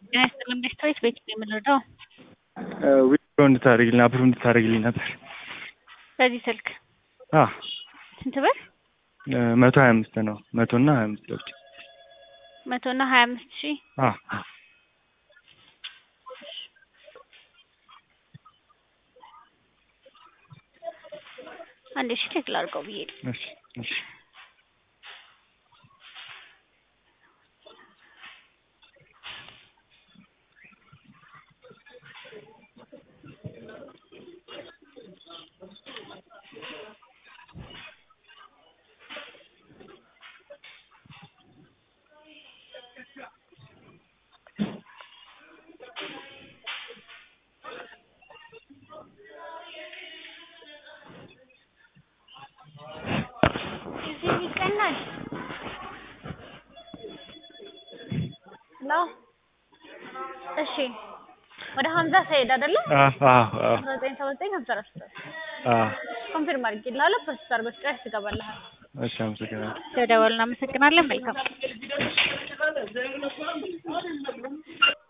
ጤና ይስጥልን ቤስቶች ቤት ነው የምንረዳው። ዊድሮ እንድታደርግልኝ አፕሩቭ እንድታደርግልኝ ነበር። በዚህ ስልክ አ ስንት ብር? መቶ ሀያ አምስት ነው መቶ እና ሀያ አምስት ለብቻ መቶ እና ሀያ አምስት ሺህ አ አንድ ሺህ ቼክ ላድርገው ብዬ ነው። እሺ እሺ እዚህ ይቀናል ነው። እሺ ወደ ሀምዛ ሰይድ አይደለ? አ አ አ አስራ ዘጠኝ ሰባ ዘጠኝ ሀምሳ አራት አ ኮንፊርም አድርጌልሃለሁ። ፕሮሰስ አድርገው ስጨርስ ይገባልሃል። እሺ አመሰግናለሁ። ስለደወልን እናመሰግናለን። መልካም